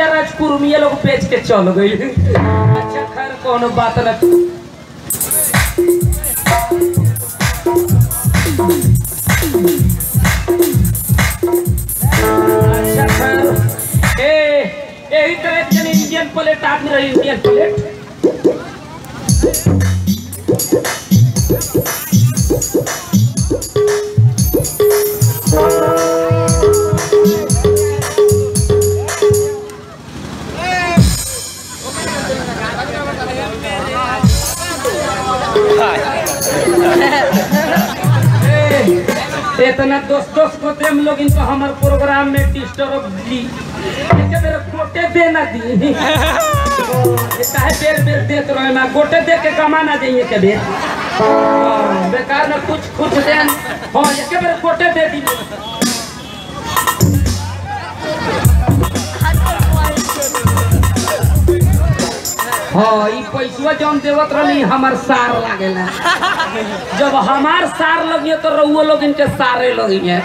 पूर्णिया राजपुरमिया लोग बेच के चल गई अच्छा खैर कोनो बात न अच्छा खैर ए यही तरह के इंडियन प्लेट आदमी रही इंडियन प्लेट ए, इतना दोस्त दोस्त को हम लोग इनको हमारे प्रोग्राम में डिस्टर्ब दी ऐसे मेरे गोटे दे ना दी ये काहे बेर बेर देत रहे मैं गोटे दे के कमा ना जाइए के बेर हाँ, बेकार में कुछ कुछ दे हाँ ये मेरे गोटे दे दी हाँ ई पैसवा जौन देवत रहनी हमार सार लागेला जब हमार सार लगिए तो रउआ लोग इनके सारे लगिए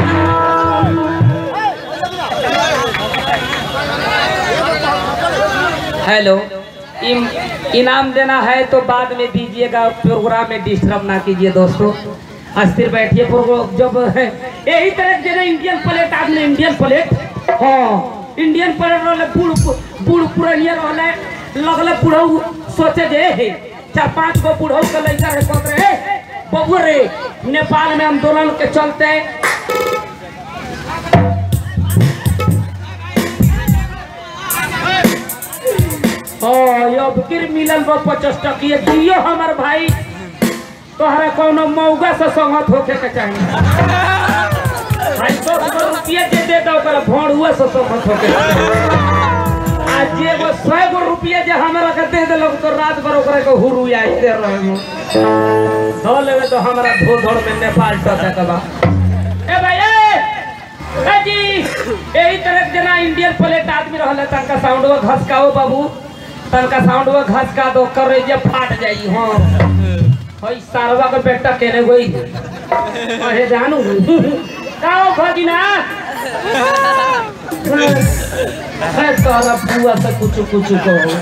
हेलो इम, इनाम देना है तो बाद में दीजिएगा प्रोग्राम में डिस्टर्ब ना कीजिए दोस्तों अस्थिर बैठिए प्रोग्राम जब है यही तरह जैसे इंडियन प्लेट आपने इंडियन प्लेट हाँ इंडियन प्लेट रहले बूढ़ बूढ़ पुरनिया रहले लगले बुढ़ऊ सोचे जे हे चार पांच गो बुढ़ऊ के लड़का है कहते रहे बबू रे नेपाल में आंदोलन के चलते हाँ अब किर मिलल बा पचास टकिए दियो हमार भाई तोहरा कोनो मौगा से संगत होके के चाहिए भाई सौ सौ रुपया जे दे दो ओकरा भोड़ुआ से संगत होके के चाहिए। आ जे वो सौ गो रुपया जे हमरा के दे देलक तो रात भर ओकरा के हुरु आई दे रहे हो धो लेवे तो हमरा धो धड़ में नेपाल टसे के बा ए भाई ए ए जी यही तरह के जना इंडियन प्लेट आदमी रहले तनका साउंडवा घसकाओ बाबू तनका साउंडवा घसका दो कर जे फाट जाई हां हई सारवा के बेटा केने गई अहे जानू काओ भगिना है तोरा बुआ से कुछ कुछ कहो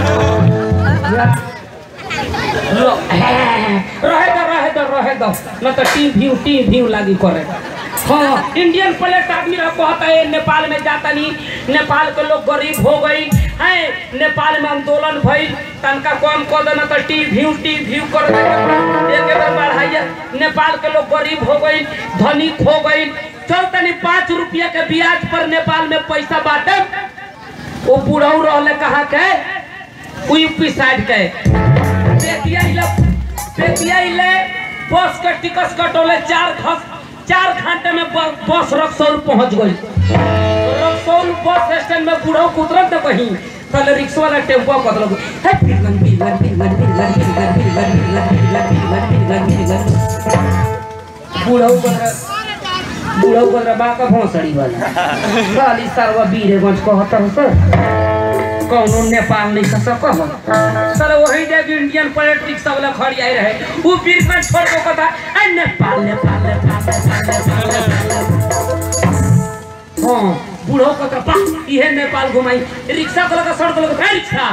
लो, रहे दो रहे दो रहे दो न तो टी व्यू टी व्यू लागी करे हाँ इंडियन प्लेट आदमी रह कहता है नेपाल में जाता नहीं नेपाल के लोग गरीब हो गई है नेपाल में आंदोलन भई तनका कम कर देना तो टी व्यू टी व्यू कर दे एक बार बढ़ाइए नेपाल के लोग गरीब हो गई धनिक हो गई चल तनी पाँच रुपया के ब्याज पर नेपाल में पैसा बांटे वो बुढ़ऊ रहले कहाँ के उ यूपी साइड के पेटिया इले पेटिया इले बस के टिकट कटोले चार घस चार घंटे में ब- बस रक्सौल पहुंच गई रक्सौल बस स्टैंड में बूढ़ो उतरत तो कहीं कल रिक्शा वाला टेम्पो कतल है पिलगन पिलगन पिलगन पिलगन पिलगन पिलगन पिलगन पिलगन पिलगन पिलगन पिलगन बूढ़ो पर बूढ़ो पर बा का भोसड़ी वाला खाली सरवा बीरेगंज कहतर सर कौनो नेपाल नहीं खा सको सर वही जगह इंडियन प्लेट रिक्शा वाला खड़ी आई रहे वो बीच में छोड़ को कथा ए नेपाल नेपाल नेपाल नेपाल नेपाल नेपाल हाँ बूढ़ो को तो पा इहे नेपाल घुमाई रिक्शा को लगा सड़क लगा रिक्शा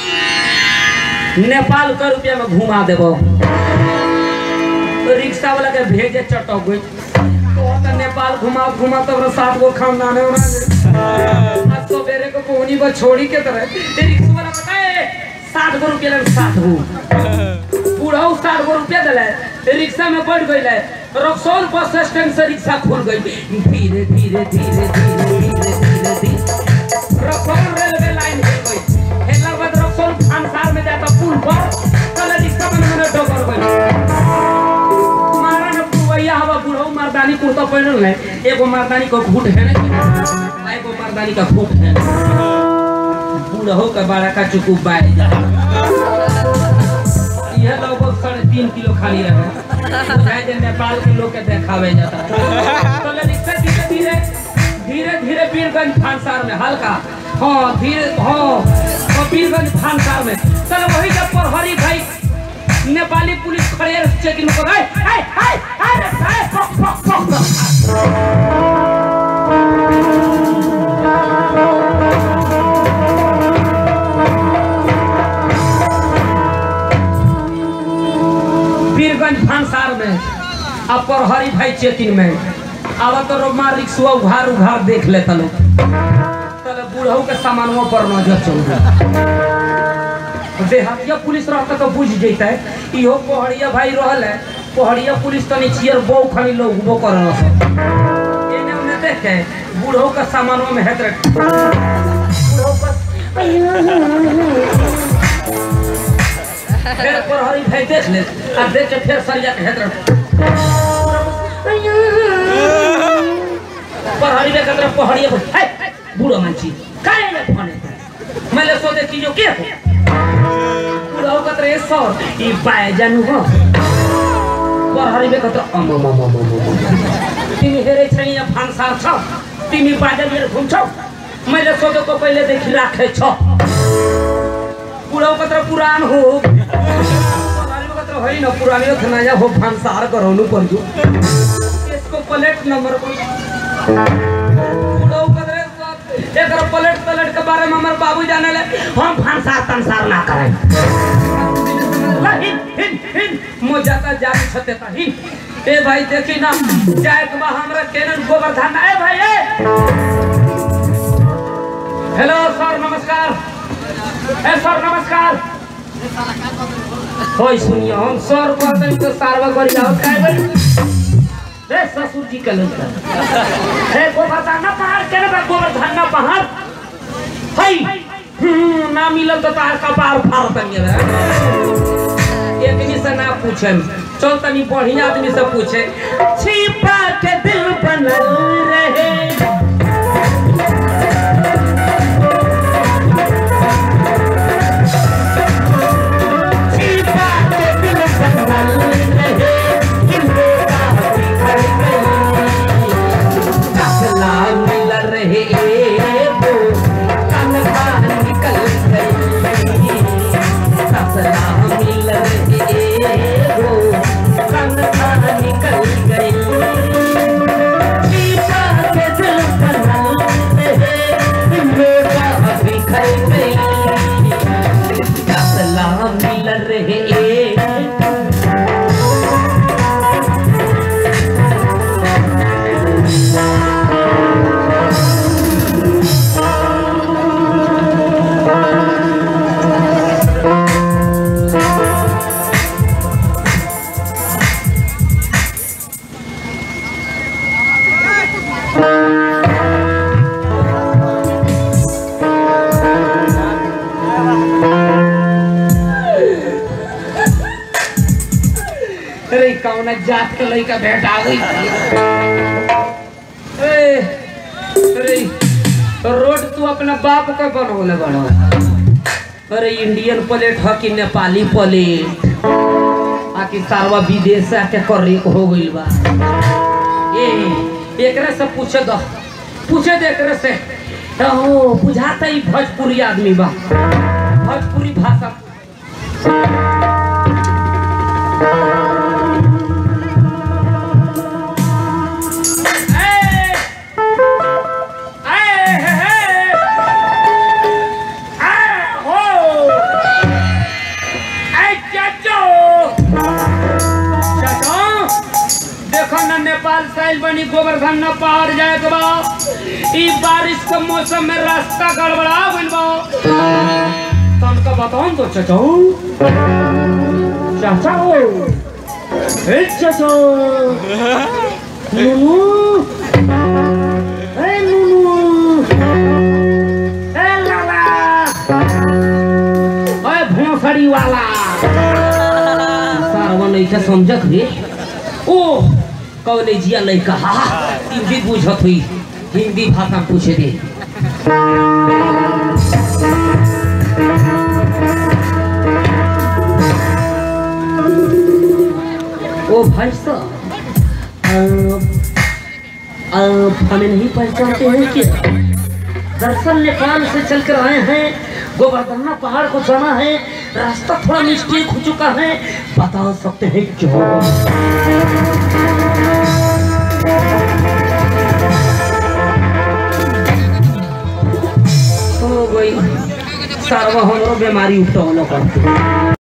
नेपाल का रुपया में घुमा देबो तो रिक्शा वाला के भेजे चटक गई तो तो नेपाल घुमा घुमा तो सात गो खानदान है आज तो बेरे को कोहनी को छोड़ी के तरह ते रिक्शा वाला बताए सात गो रुपया लगे सात गो बूढ़ा सात गो रुपया दिले ते रिक्शा में बैठ गई है रक्सौल बस स्टैंड से रिक्शा खुल गई धीरे धीरे धीरे धीरे धीरे धीरे धीरे रक्सौल रेलवे लाइन हिल गई हेला बाद रक्सौल खानसार में जाता पुल पर कल रिक्शा में मैंने डोकर गई मारा न पुवैया हवा बुढ़ऊ मर्दानी कुर्ता पहनल है एगो मर्दानी को घूट है ना एगो मर्दानी का घूट है बुढ़ऊ का बड़ा का चुकू बाय यह लगभग साढ़े तीन किलो खाली रहे बुझाए जे नेपाल के लोग के देखावे जाता तो रिक्शा धीरे धीरे धीरे धीरे वीरगंज फांसार में हल्का हाँ धीरे हाँ और वीरगंज फांसार में चल वही जब प्रहरी भाई नेपाली पुलिस खड़े चेकिंग को गए हाय हाय हाय हाय पक पक पक अब प्रहरी भाई चेकिंग में अब तो रोमा रिक्शा उघार उघार देख लेता लोग तले बूढ़ऊ के सामानों पर नजर चल देहातिया पुलिस रहता तो बुझ जैता इहो पहड़िया भाई रहल है पहड़िया पुलिस तनी चियर बो खाली लोग वो कर एने ओने देख के बूढ़ऊ के सामानों में हेत बूढ़ऊ का फिर प्रहरी भाई देख ले आ देख के फिर सरिया के हेत प्रहरी में कतरा पहड़िया है बूढ़ो मानची काहे ने फोन मैं ले सोचे कि जो के हो बूढ़ो कतरे सर ई पाए जानू हो प्रहरी में कतरा अम अम अम अम अम तिमी हेरे छैन फांसार छ तिमी बाजा लिएर घुम्छौ मैले सोधेको पहिले देखि राखे छ बुढाउ कत्र पुरानो हो पुरानो कत्र होइन पुरानो थियो नयाँ हो भान्सार गराउनु पर्यो यसको प्लेट नम्बर बुढाउ कत्र एकर प्लेट प्लेट के बारे में हमर बाबू जाने ले हम भान्सार तंसार ना करें ला, हिन हिन हिन मो जाता जाने छते ता हिन ए भाई देखी ना जाए के बा हमरा केनन गोवर्धन ए भाई ए हेलो सर नमस्कार ए सर नमस्कार होय सुनिए हम सर कहते तो सारवा करी जाओ काय बड़ी रे ससुर जी के लड़का हे गोवर्धन ना पहाड़ के ना गोवर्धन ना पहाड़ हई हम्म, ना मिलल तो तार का पार फाड़ तंगे एक से ना पूछे चल तनी बढ़िया आदमी से पूछे छिपा के दिल बनल रहे छिपा के दिल बनल रहे हिंदोरा बिखर गई कसला मिल रहे वो तनखा निकल गई कसला मिल रहे वो तनखा निकल गई छिपा के दिल बनल रहे हिंदोरा बिखर गई कसला मिल रहे अरे कौन जात के लड़का भेंट आ गई ए, अरे रोड तू अपना बाप का बनवले बनो अरे इंडियन प्लेट ह कि नेपाली प्लेट आकि सारवा विदेश से आके करे हो गइल बा ए एकरे से पूछे दो पूछे दे एकरे से ओ बुझाता ही भोजपुरी आदमी बा भोजपुरी भाषा ए, ए, हे, हे। आ, हो। ए, चाचो। चाचो, देखो ना नेपाल साइल बनी गोवर्धन न पहाड़ जाए के बा ई बारिश के मौसम में रास्ता गड़बड़ा गइल बा तनका बताओ तो चाचो चाचो ए चाचो नुनु ए नुनु ए लाला ए भोसड़ी वाला सारवा लइका समझत रे ओ कॉलेजिया लइका हा हिंदी बुझत हुई हिंदी भाषा पूछे दे ओ भाई साहब आप हमें नहीं पहचानते हैं क्या दरअसल नेपाल से चल कर आए हैं गोवर्धना पहाड़ को जाना है रास्ता थोड़ा मिस्टेक हो चुका है बता सकते हैं क्यों हो गई सार्वभौम बीमारी उठा करते